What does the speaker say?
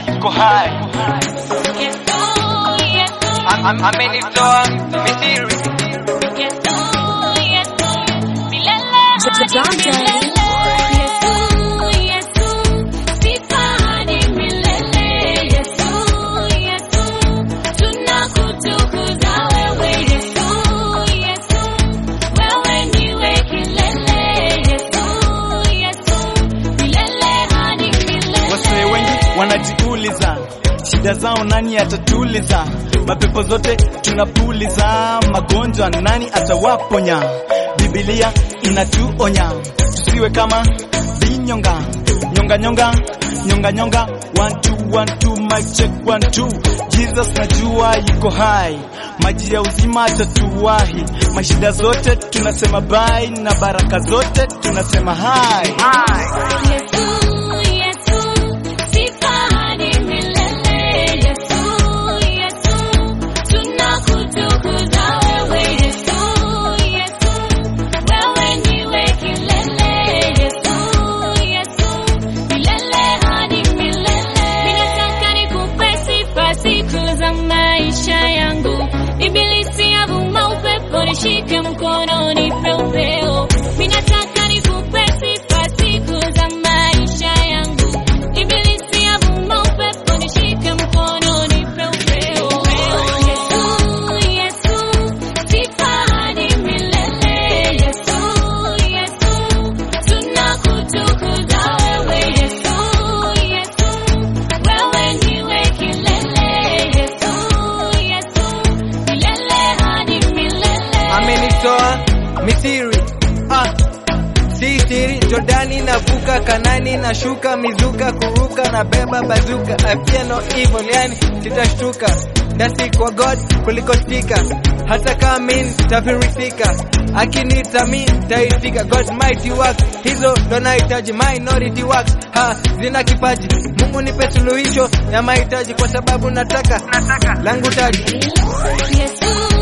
yuko hai. Am- am- Amenitoa Misiri. John Daddy. Wasee wengi wanajiuliza shida zao nani atatuliza, mapepo zote tunapuliza, magonjwa nani atawaponya? Biblia inatuonya tusiwe kama vinyonga, nyonga nyonga nyonga nyonga, one two one two, mic check one two. Jesus najua yuko hai, maji ya uzima atatuwahi, mashida zote tunasema bye, na baraka zote tunasema hai. Nishike mkono nipe upeo, minataka nikupe sifa siku za maisha yangu. Ibilisi avuma upepo, nishike mkono nipe upeo. Yesu, Yesu, sifa hadi milele. Yesu, Yesu, tunakutukuza wewe. Yesu, Yesu, wewe ndiwe kilele. Yesu, Yesu, milele hadi milele. Amenitoa Misiri. Ah. Si siri Jordani navuka Kanani nashuka mizuka kuruka na beba bazuka I fear no evil yani sitashtuka dasi kwa God kuliko stika hata kama mimi tafirisika akinita mi taitika God mighty work hizo ndo nahitaji minority works ha zina kipaji Mungu nipe suluhisho ya mahitaji kwa sababu nataka, nataka langu taji Yesu,